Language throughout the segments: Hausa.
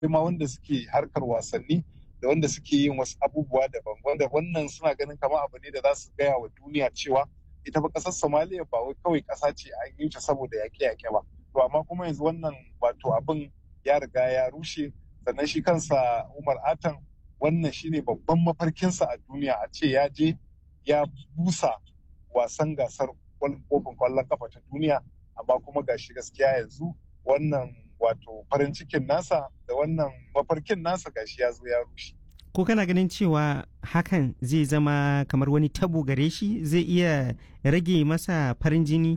ma wanda suke harkar wasanni da wanda suke yin wasu abubuwa daban wanda wannan suna ganin kamar abu ne da za su gaya wa duniya cewa ita ba ƙasar somaliya ba wai kawai ƙasa ce a yi ta saboda yaƙe-yaƙe ba to amma kuma yanzu wannan wato abin ya riga ya rushe sannan shi kansa umar atan wannan shine babban mafarkinsa a duniya a ce ya je ya busa wasan gasar kofin kwallon kafa ta duniya amma kuma gashi gaskiya yanzu wannan wato farin cikin nasa da wannan mafarkin nasa gashi ya zo ya rushe ko kana ganin cewa hakan zai zama kamar wani tabo gare shi zai iya rage masa farin jini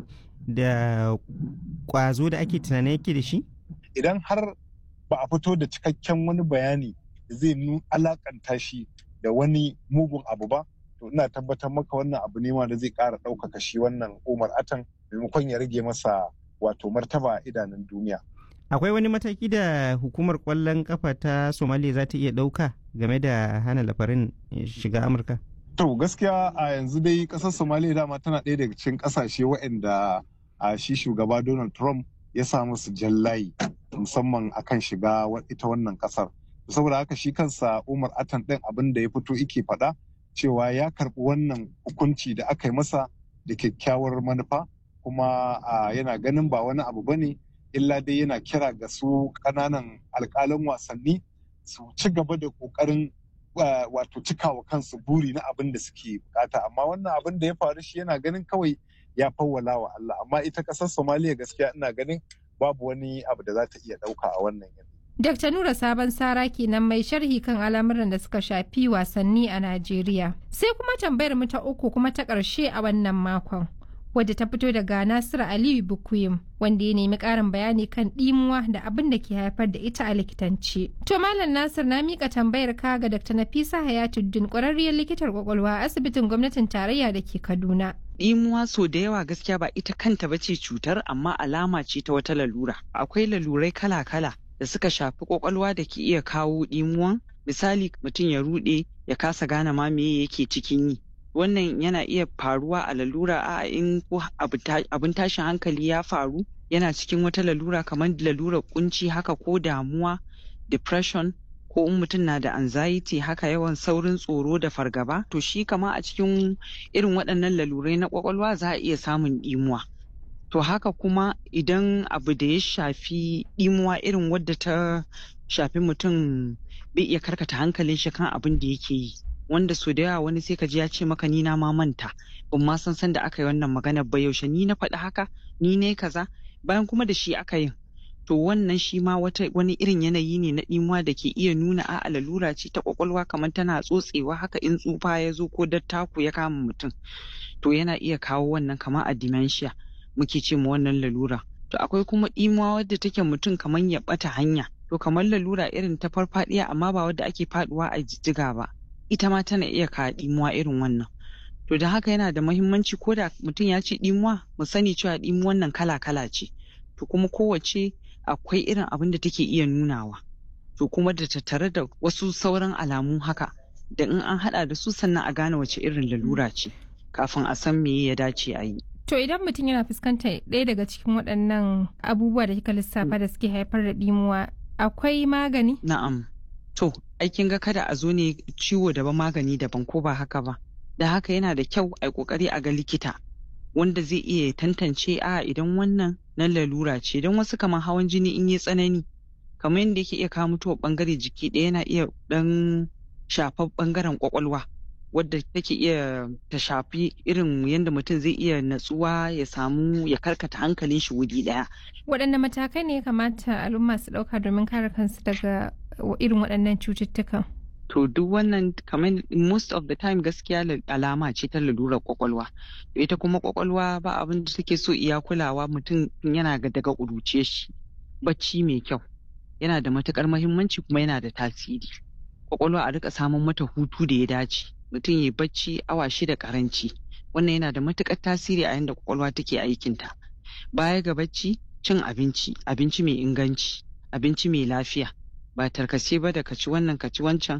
da kwazo da ake tunanin yake da shi idan har ba a fito da cikakken wani bayani zai alakanta shi da wani mugun abu ba to ina tabbatar maka wannan abu ne ma da zai ƙara ɗaukaka shi wannan umar atan maimakon ya rage masa wato martaba a idanun duniya akwai wani mataki da hukumar kwallon kafa ta somaliya za ta iya ɗauka game da hana lafarin shiga amurka to gaskiya a yanzu dai ƙasar somaliya dama tana ɗaya daga cikin ƙasashe waɗanda a shi shugaba donald trump ya sa musu jallayi musamman akan shiga ita wannan ƙasar saboda haka shi kansa umar atan ɗin abin da ya fito ike faɗa cewa ya karɓi wannan hukunci da aka yi masa da kyakkyawar manufa kuma yana ganin ba wani abu bane illa dai yana kira ga su ƙananan alƙalan wasanni su ci gaba da ƙoƙarin wato cikawa kansu buri na abin da suke bukata amma wannan abin da ya faru shi yana ganin kawai ya fawwala wa Allah amma ita ƙasar Somaliya gaskiya ina ganin babu wani abu da za ta iya ɗauka a wannan yanzu. Dr. Nura Sabon Sara kenan mai sharhi kan al'amuran da suka shafi wasanni a Najeriya. Sai kuma tambayar mu ta uku kuma ta ƙarshe a wannan makon. Wadda ta fito daga Nasiru Aliyu Bukuyim wanda ya nemi ƙarin bayani kan ɗimuwa da abin da ke haifar da ita a likitanci. To Malam Nasir na mika tambayar ka ga Dr. Nafisa Hayatuddin ƙwararriyar likitar kwakwalwa a asibitin gwamnatin tarayya da ke Kaduna. ɗimuwa so da yawa gaskiya ba ita kanta ba ce cutar amma alama ce ta wata lalura. Akwai lalurai kala-kala da suka shafi kwakwalwa da ke iya kawo ɗimuwan misali mutum ya ruɗe ya kasa gane ma me yake cikin yi wannan yana iya faruwa a lalura a in ko abin tashin hankali ya faru yana cikin wata lalura kamar lalurar kunci haka ko damuwa depression ko in mutum na da anxiety haka yawan saurin tsoro da fargaba to shi kama a cikin irin waɗannan lalurai na kwakwalwa za a iya samun ɗimuwa to haka kuma idan abu da ya shafi ɗimuwa irin wadda ta shafi mutum bai iya karkata hankalin shi kan abin da yake yi wanda so da yawa wani sai ka ji ya ce maka ni na ma manta ban ma san san da aka yi wannan magana ba yaushe ni na faɗi haka ni ne kaza bayan kuma da shi aka yin to wannan shi ma wata wani irin yanayi ne na ɗimuwa da ke iya nuna a lalura ce ta kwakwalwa kamar tana tsotsewa haka in tsufa ya zo ko dattaku ya kama mutum to yana iya kawo wannan kamar a dementia muke ce ma wannan lalura to akwai kuma ɗimuwa wadda take mutum kamar ya ɓata hanya to kamar lalura irin ta farfadiya amma ba wadda ake faduwa a jijjiga ba ita ma tana iya kawo ɗimuwa irin wannan to da haka yana da mahimmanci ko da mutum ya ce ɗimuwa mu sani cewa ɗimuwan nan kala kala ce to kuma kowace akwai irin abin da take iya nunawa to kuma da tattare da wasu sauran alamu haka da in an hada da su sannan a gane wace irin lalura ce kafin a san me ya dace a yi To idan mutum yana fuskantar ɗaya daga cikin waɗannan abubuwa da kika lissafa da suke haifar da ɗimuwa akwai magani? Na'am. To, aikin ga kada a zo ne ciwo daban magani daban ko ba haka ba. Da haka yana da kyau a kokari a ga likita wanda zai iya tantance a idan wannan na lalura ce don wasu kamar hawan jini in yi tsanani kamar yadda yake iya kawo mutuwar bangare jiki ɗaya yana iya ɗan shafar bangaren kwakwalwa. wadda take iya ta shafi irin yadda mutum zai iya natsuwa ya samu ya karkata hankalin shi wuri daya. Waɗanne matakai ne ya kamata al'umma su ɗauka domin kare kansu daga irin waɗannan cututtukan? To duk wannan kamar most of the time gaskiya alama ce ta lalurar kwakwalwa. Ita kuma kwakwalwa ba abin da take so iya kulawa mutum yana ga daga ƙuruce shi. Bacci mai kyau yana da matukar mahimmanci kuma yana da tasiri. Kwakwalwa a rika samun mata hutu da ya dace. mutum ya bacci awa shida karanci wannan yana da matukar tasiri a yadda kwakwalwa take aikinta baya ga bacci cin abinci abinci mai inganci abinci mai lafiya ba tarkace ba da kaci wannan kaci wancan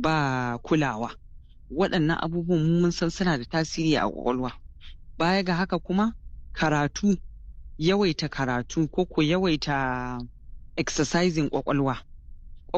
ba kulawa waɗannan abubuwan mun san suna da tasiri a kwakwalwa baya ga haka kuma karatu yawaita karatu ko ko yawaita exercising kwakwalwa